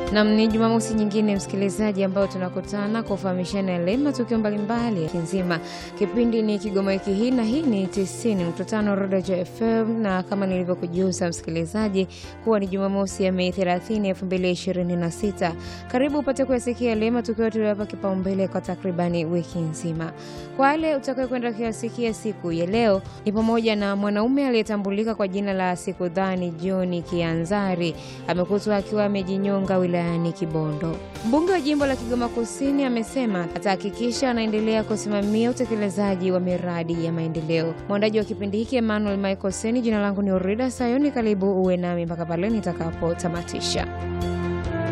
Nam, ni Jumamosi nyingine msikilizaji, ambayo tunakutana kufahamishana yale matukio mbalimbali ya nzima. Kipindi ni Kigoma wiki hii, na hii ni 90.5 Rodejo FM, na kama nilivyokujuza msikilizaji, kuwa ni Jumamosi ya Mei 30, 2026. Karibu upate kuyasikia yale matukio tuliyapa kipaumbele kwa takribani wiki nzima. Kwa wale utakaye kwenda kuyasikia siku ya leo, ni pamoja na mwanaume aliyetambulika kwa jina la Sikudhani John Kianzari amekutwa akiwa amejinyonga wilayani Kibondo. Mbunge wa jimbo la Kigoma Kusini amesema atahakikisha anaendelea kusimamia utekelezaji wa miradi ya maendeleo. Mwandaji wa kipindi hiki Emmanuel Michael Seni, jina langu ni Urida Sayoni. Karibu uwe nami mpaka pale nitakapotamatisha.